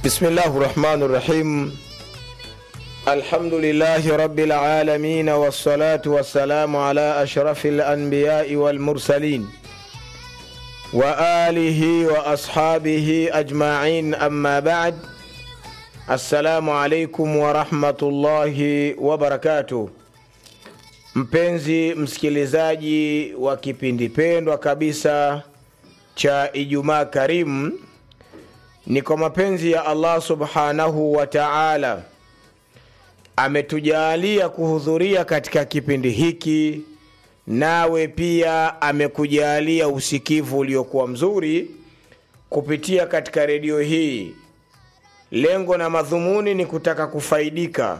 بسم الله الرحمن الرحيم الحمد لله رب العالمين والصلاة والسلام على أشرف الأنبياء والمرسلين وآله وأصحابه أجمعين أما بعد السلام عليكم ورحمة الله وبركاته mpenzi msikilizaji wa kipindi pendwa kabisa cha ijumaa karimu ni kwa mapenzi ya allah subhanahu wa taala ametujaalia kuhudhuria katika kipindi hiki nawe pia amekujaalia usikivu uliokuwa mzuri kupitia katika redio hii lengo na madhumuni ni kutaka kufaidika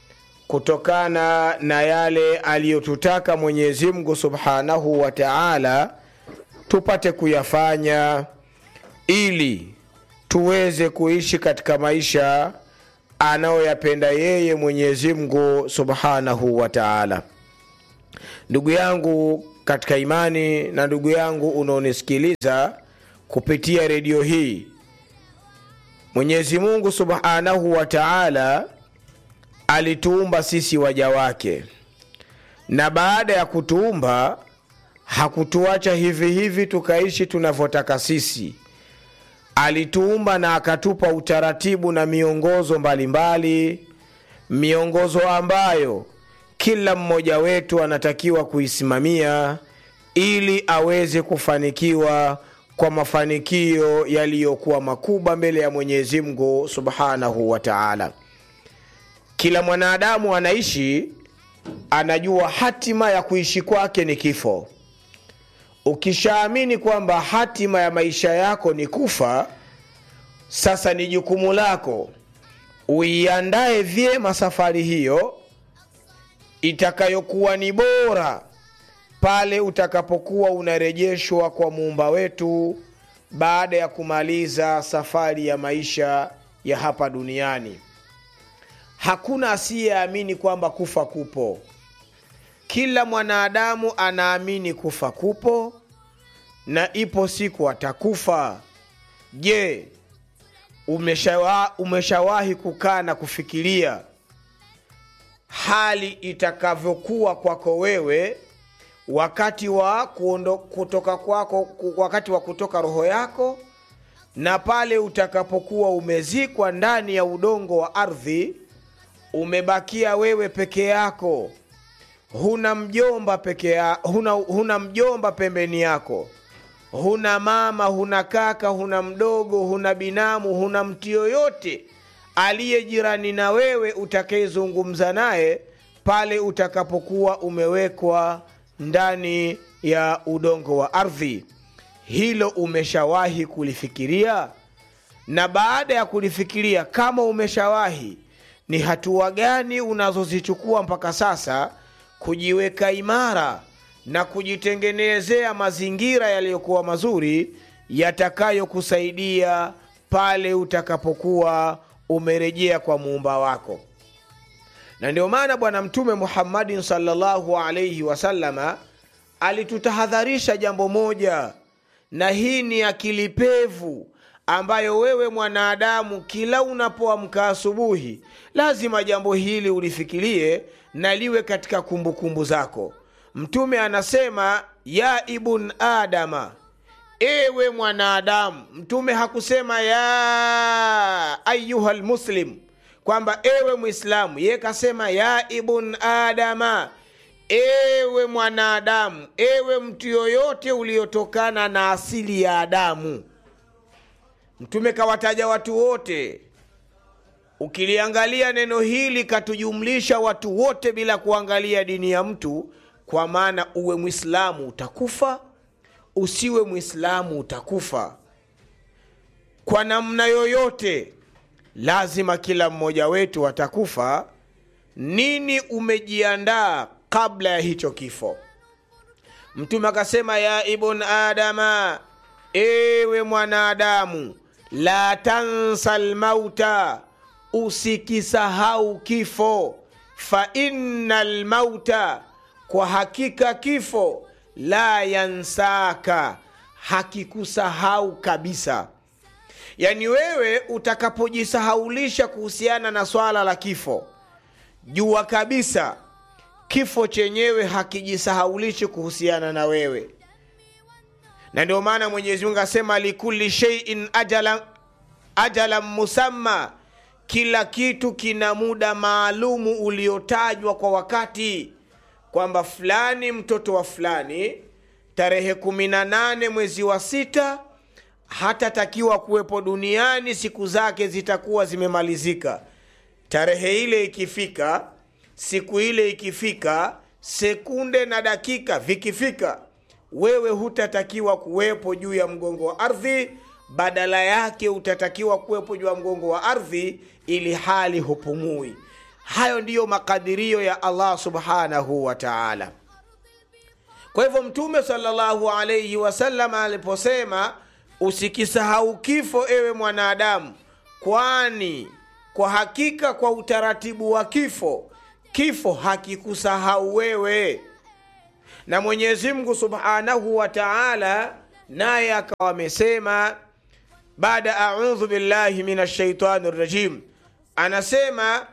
kutokana na yale aliyotutaka mwenyezi mungu subhanahu wa taala tupate kuyafanya ili tuweze kuishi katika maisha anayoyapenda yeye mwenyezi mungu subhanahu wa taala ndugu yangu katika imani na ndugu yangu unaonisikiliza kupitia redio hii mwenyezi mungu subhanahu wa taala alituumba sisi waja wake na baada ya kutuumba hakutuacha hivi hivi tukaishi tunavyotaka sisi alituumba na akatupa utaratibu na miongozo mbalimbali mbali, miongozo ambayo kila mmoja wetu anatakiwa kuisimamia ili aweze kufanikiwa kwa mafanikio yaliyokuwa makubwa mbele ya mwenyezi mungu subhanahu wa taala kila mwanadamu anaishi anajua hatima ya kuishi kwake ni kifo ukishaamini kwamba hatima ya maisha yako ni kufa sasa ni jukumu lako uiandae vyema safari hiyo itakayokuwa ni bora pale utakapokuwa unarejeshwa kwa muumba wetu baada ya kumaliza safari ya maisha ya hapa duniani hakuna asiyeamini kwamba kufa kupo kila mwanadamu anaamini kufa kupo na ipo siku atakufa je umeshawa, umeshawahi kukaa na kufikiria hali itakavyokuwa kwako wewe wakati wa kuondo, kutoka kwako wakati wa kutoka roho yako na pale utakapokuwa umezikwa ndani ya udongo wa ardhi umebakia wewe peke yako huna mjomba peke ya, huna, huna mjomba pembeni yako huna mama huna kaka huna mdogo huna binamu huna mtu yoyote aliye jirani na wewe utakayezungumza naye pale utakapokuwa umewekwa ndani ya udongo wa ardhi hilo umeshawahi kulifikiria na baada ya kulifikiria kama umeshawahi ni hatua gani unazozichukua mpaka sasa kujiweka imara na kujitengenezea mazingira yaliyokuwa mazuri yatakayokusaidia pale utakapokuwa umerejea kwa muumba wako na ndio maana bwana mtume muhammadin salllahu alaihi wasalama alitutahadharisha jambo moja na hii ni akili pevu ambayo wewe mwanadamu kila unapoamka asubuhi lazima jambo hili ulifikirie na liwe katika kumbukumbu kumbu zako mtume anasema ya ibn adama ewe mwanadamu mtume hakusema ya ayuha lmuslim kwamba ewe mwislamu ye kasema ya ibn adama ewe mwanadamu ewe mtu yoyote uliotokana na asili ya adamu mtume kawataja watu wote ukiliangalia neno hili katujumlisha watu wote bila kuangalia dini ya mtu kwa maana uwe mwislamu utakufa usiwe mwislamu utakufa kwa namna yoyote lazima kila mmoja wetu atakufa nini umejiandaa kabla ya hicho kifo mtume akasema ya ibn adama ewe mwanadamu la tansa lmauta usikisahau kifo fa inna lmauta kwa hakika kifo la yansaka hakikusahau kabisa yaani wewe utakapojisahaulisha kuhusiana na swala la kifo jua kabisa kifo chenyewe hakijisahaulishi kuhusiana na wewe na ndio maana mwenyezi mungu asema likuli sheiin ajalan ajala musamma kila kitu kina muda maalumu uliotajwa kwa wakati kwamba fulani mtoto wa fulani tarehe 18 mwezi wa sita hatatakiwa kuwepo duniani siku zake zitakuwa zimemalizika tarehe ile ikifika siku ile ikifika sekunde na dakika vikifika wewe hutatakiwa kuwepo juu ya mgongo wa ardhi badala yake utatakiwa kuwepo juu ya mgongo wa ardhi ili hali hupumui hayo ndiyo makadirio ya allah subhanahu wa taala kwa hivyo mtume salllahu alaihi wasallam aliposema usikisahau kifo ewe mwanadamu kwani kwa hakika kwa utaratibu wa kifo kifo hakikusahau wewe na mwenyezi mungu subhanahu wa taala naye akawa amesema baada audhu billahi min ashaitani rajim anasema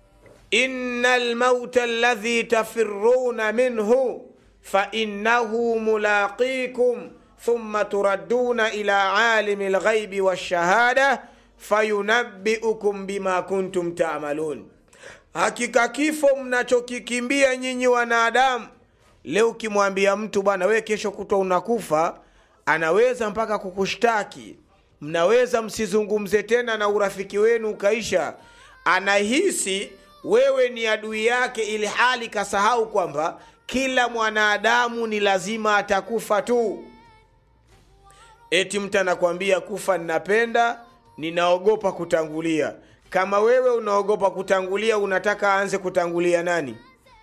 ina lmauta aladhi tafiruna minhu fainnahu mulaqikum thumma turadduna ila alimi lghaibi walshahada fayunabbiukum bima kuntum tamalun hakika kifo mnachokikimbia nyinyi wanadamu leo ukimwambia mtu bwana wewe kesho kutwa unakufa anaweza mpaka kukushtaki mnaweza msizungumze tena na urafiki wenu ukaisha anahisi wewe ni adui yake ili hali kasahau kwamba kila mwanadamu ni lazima atakufa tu eti mtu anakwambia kufa ninapenda ninaogopa kutangulia kama wewe unaogopa kutangulia unataka aanze kutangulia nani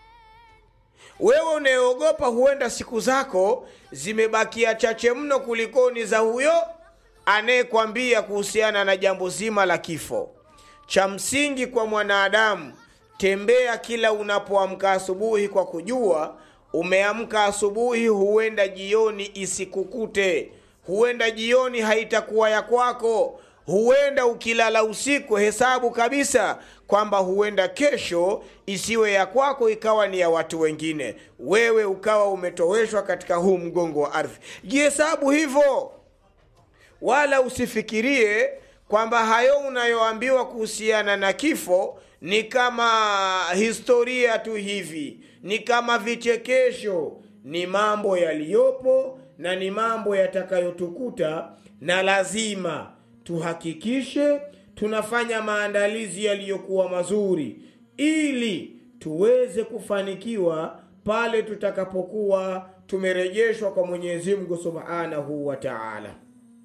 wewe unayeogopa huenda siku zako zimebakia chache mno kulikoni za huyo anayekwambia kuhusiana na jambo zima la kifo cha msingi kwa mwanadamu tembea kila unapoamka asubuhi kwa kujua umeamka asubuhi huenda jioni isikukute huenda jioni haitakuwa ya kwako huenda ukilala usiku hesabu kabisa kwamba huenda kesho isiwe ya kwako ikawa ni ya watu wengine wewe ukawa umetoweshwa katika huu mgongo wa ardhi jihesabu hivyo wala usifikirie kwamba hayo unayoambiwa kuhusiana na kifo ni kama historia tu hivi ni kama vichekesho ni mambo yaliyopo na ni mambo yatakayotukuta na lazima tuhakikishe tunafanya maandalizi yaliyokuwa mazuri ili tuweze kufanikiwa pale tutakapokuwa tumerejeshwa kwa mwenyezi mungu subhanahu wa taala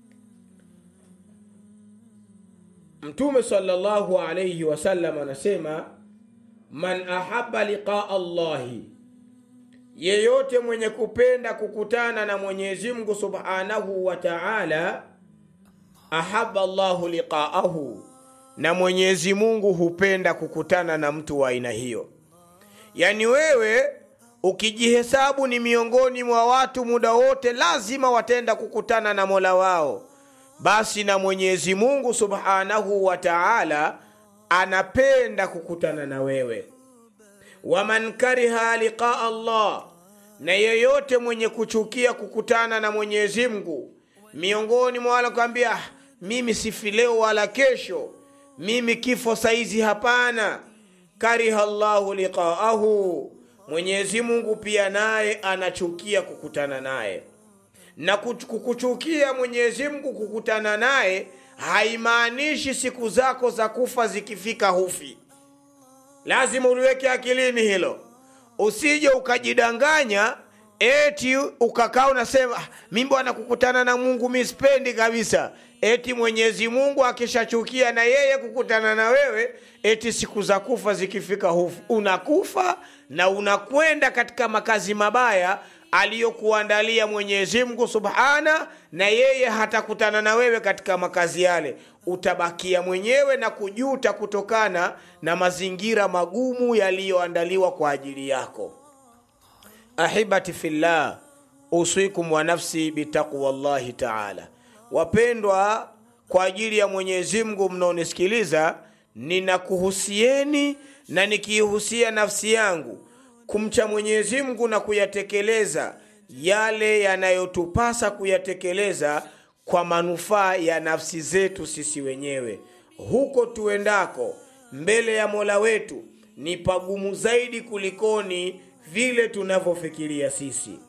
mtume salllahu alaihi wasallam anasema man ahaba liqaa llahi yeyote mwenye kupenda kukutana na mwenyezi mungu subhanahu wa taala ahaba llahu liqaahu na mwenyezi mungu hupenda kukutana na mtu wa aina hiyo yaani wewe ukijihesabu ni miongoni mwa watu muda wote lazima watenda kukutana na mola wao basi na mwenyezi mungu subhanahu wa taala anapenda kukutana na wewe waman kariha liqaa llah na yeyote mwenye kuchukia kukutana na mwenyezi mungu miongoni mwa wale kwambia mimi sifi leo wala kesho mimi kifo saizi hapana kariha llahu liqaahu mwenyezi mungu pia naye anachukia kukutana naye na kukuchukia mwenyezi mungu kukutana naye haimaanishi siku zako za kufa zikifika hufi lazima uliweke akilini hilo usije ukajidanganya eti ukakaa unasema mi bwana kukutana na mungu mi sipendi kabisa eti mwenyezi mungu akishachukia na yeye kukutana na wewe eti siku za kufa zikifika hufu unakufa na unakwenda katika makazi mabaya aliyokuandalia mwenyezi mungu subhana na yeye hatakutana na wewe katika makazi yale utabakia mwenyewe na kujuta kutokana na mazingira magumu yaliyoandaliwa kwa ajili yako ahibati fillah usikum wa nafsi bitaqwa llahi taala wapendwa kwa ajili ya mwenyezi mungu mnaonisikiliza ninakuhusieni na nikiihusia nafsi yangu kumcha mwenyezi mungu na kuyatekeleza yale yanayotupasa kuyatekeleza kwa manufaa ya nafsi zetu sisi wenyewe huko tuendako mbele ya mola wetu ni pagumu zaidi kulikoni vile tunavyofikiria sisi